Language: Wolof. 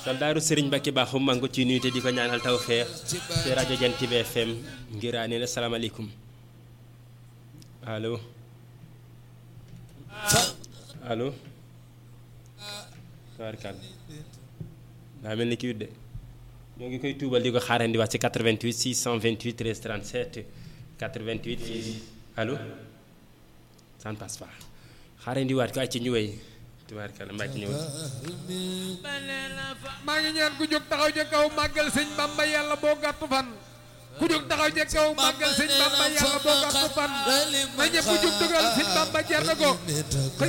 soldaaru Serigne Mbacke Bakhoum maa ngi ko ciy nuyu te di ko ñaanal tawfeex ci rajo Jant bi FM ngiraa nee na salaamaaleykum allo allo tabarkàlla daa mel ni kii de ñoo ngi koy tuubal di ko xaarandi wax ci 88 628 13 37 88 allo ça ne passe pas xaarandi waat ko ay ci ñu wéy tubaarkàlla mbàcc ñëw maa ngi ñaan ku jóg taxaw ca kaw màggal sëñ Bamba yàlla boo gàttu fan ku jóg taxaw ca kaw màggal sëñ Bamba yàlla boo gàttu fan na ñëpp jóg dugal sëñ Bamba jar na ko